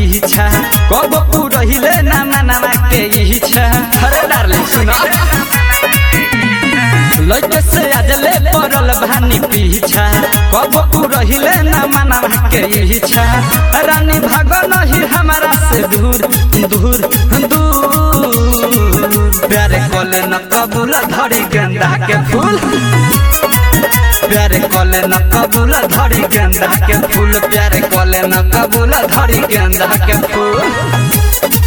पीछा कब पुरहिले ना मनावा के इच्छा अरे डार्लिंग सुनो लइके से आजले पड़ल भानी पीछा कब पुरहिले ना मनावा के इच्छा रानी भाग नहीं हमारा से दूर दूर दूर प्यारे कोले न कबूल धरी गेंदा के फूल प्यारे कोले न कबूल धरी गेंदा के फूल प्यारे कोले न कबूल धरी गेंदा के फूल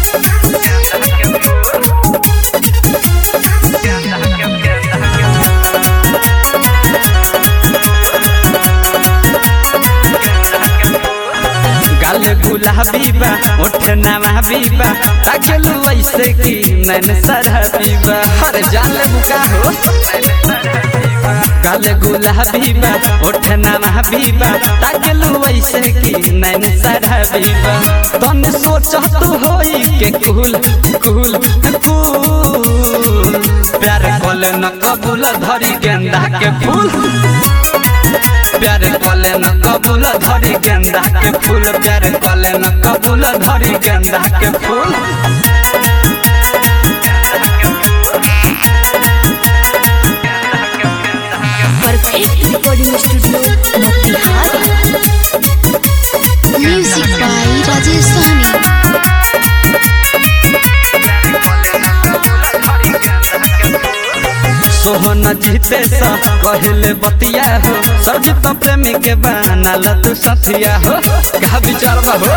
गाले गुलाबी बा ओठ नवाबी बा ताकेलू ऐसे की नैन सरहबी बा अरे जान ले बुका हो गाले गुलाबी बा ओठ नवाबी बा ताकेलू ऐसे की नैन सरहबी बा तन सोच तू होई के कुल कुल कुल प्यार कोले न कबूल धरी गेंदा के फूल प्यारे कले न कबूल धरी गेंदा के फूल प्यारे कले न कबूल धरी गेंदा के फूल perfect recording studio Motihari music by Rajesh Sahani Sohan जीते सा कहले बतिया हो सरजित प्रेमी के बनाल तू सथिया हो का विचार बा हो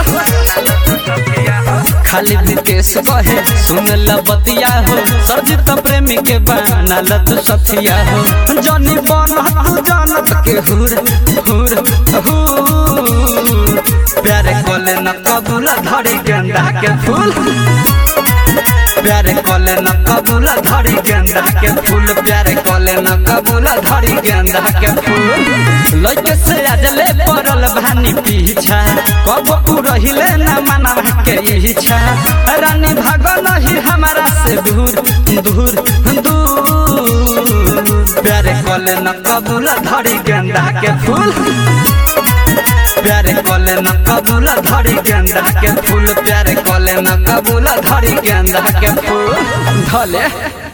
खाली विकेश कहे सुन ल बतिया हो सरजित प्रेमी के बनाल तू सथिया हो जनी बन तू जानत के हुर हुर हुर प्यारे कोले न कबूल धरी गेंदा के फूल प्यारे कले न कबूल धरी गेंदा के फूल प्यारे कले न कबूल धरी गेंदा के फूल लइके से आजले पड़ल भानी पीछा कब पुरहिले न मनावा के इच्छा रानी भाग नहीं हमारा से दूर दूर दूर प्यारे कले न कबूल धरी गेंदा के फूल प्यारे कले न कबूल धरी गेंदा के फूल प्यारे कले न कबूल धरी गेंदा के फूल धले